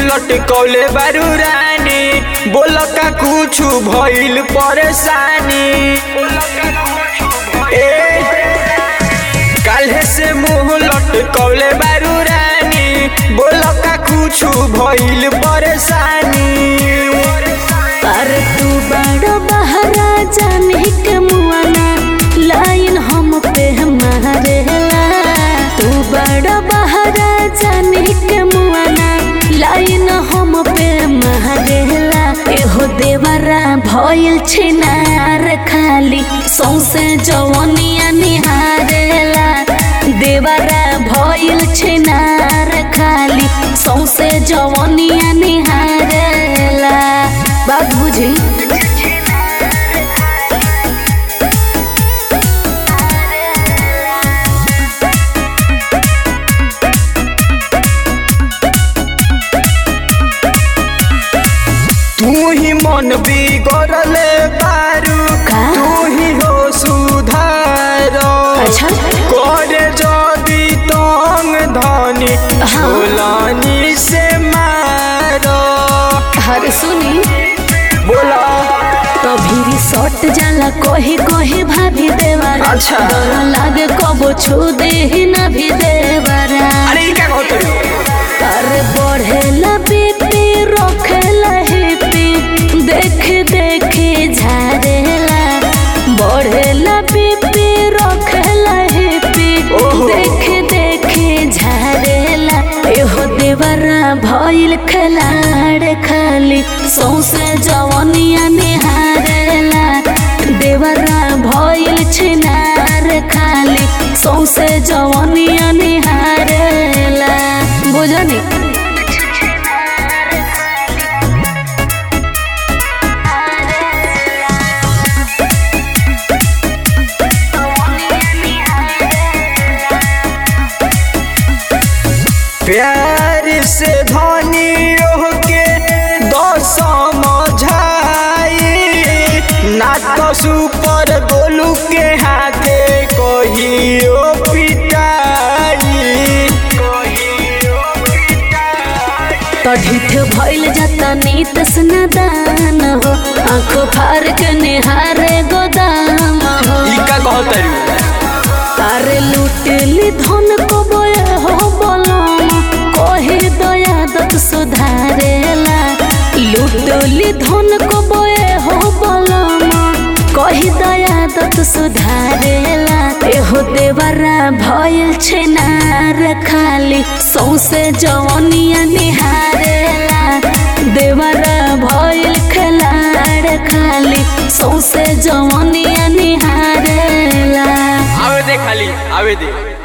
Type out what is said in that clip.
लटकौले बारू रानी बोल का कुछ भइल परेशानी ए काल्हे से मुंह लटकौले बारू रानी बोल का कुछ भइल परेशानी पर तू बड़ा बहरा जाने के मुआना लाइन हम पे मारेला तू बड़ा बहरा जाने के मुआना लाइन हम पे मारेला एहो देवरा भइल छिनार खाली सौसे जवनिया निहारेला देवरा भइल छिनार खाली सौसे जवनिया निहारेला बात बुझी तू ही मन बिगड़ले बारू का? तू ही हो सुधार अच्छा करे जदी तंग धनी हाँ। छोलानी से मारो हर सुनी बोला कभी रिसोर्ट जाला कोही कोही भाभी देवारा अच्छा। डर लागे कबो छू दे ही ना भी देवारा अरे ई क्या कहते हो कर बढ़ेला बीपी रखेला हिपी देख देख झारेला बढ़ेला बीपी रखेला हिपी ओहो। देख देख झारेला एहो देवरा भइल खलाड़ खाली सौसे जवनिया निहारेला देवरा भइल छिनार खाली सौसे जवनिया निहारेला बुझनी प्यार से धनी के दस समझाई ना तो सुपर गोलू के हाथे कहियो पिटाई तढ़ित भइल जाता नीत स्नादान हो आंखों फार के निहारे गोदाम हो ई का कहतरी तारे लुटेली धन को बोए हो बोलम कहे दया दत सुधारेला लुटेली धन को बोए हो बोलम कही दया दत सुधारेला एहो देवरा भइल छेनार खाली सौसे जवनिया निहारेला देवरा भइल खलाड़ खाली सौसे जवनिया निहारेला आवे दे खाली आवे दे